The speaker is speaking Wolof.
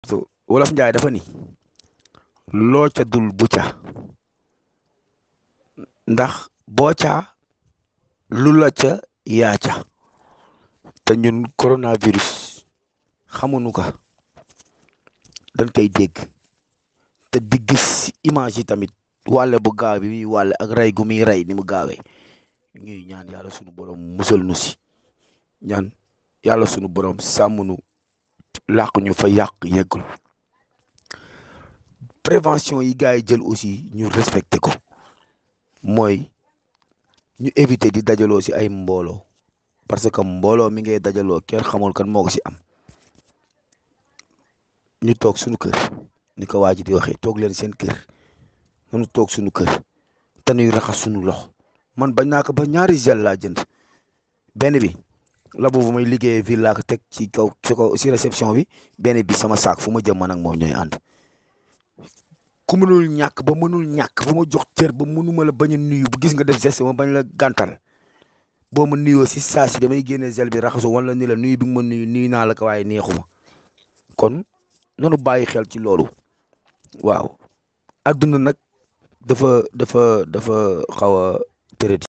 wolof njaay dafa ni loo ca dul bu ca ndax boo ca lu la ca yaa ca te ñun coronavirus xamuñu ko dañ koy dégg te di gis image yi tamit wàlle bu gaaw bi muy wàlle ak rey gu muy rey ni mu gaawee ñuy ñaan yàlla sunu borom musal nu si ñaan yàlla sunu borom sàmm nu làq ñu fa yàq yeggul prévention yi gars yi jël aussi ñu respecté ko mooy ñu éviter di dajaloo si ay mbooloo parce que mbooloo mi ngay dajaloo kenn xamul kan moo ko si am ñu toog suñu kër ni ko waa ji di waxee toog leen seen kër nanu toog suñu kër te nuy raxas suñu loxo man bañ naa ko ba ñaari gel laa jënd benn bi la boobu may liggéeyee ville laa ko teg ci kaw ci kaw si réception bi benn bi sama saak fu ma jëm man ak moom ñooy ànd ku mënul ñàkk ba mënul ñàkk fu ma jox cër ba mënuma la bañ a nuyu bu gis nga def geste ma bañ la gàntal boo ma nuyoo si saa si damay génne gel bi raxasu wala ni la nuyu bi nga ma nuyu nuyu naa la ko waaye neexuma kon nanu bàyyi xel ci loolu waaw adduna nag dafa dafa dafa xaw a tërëdi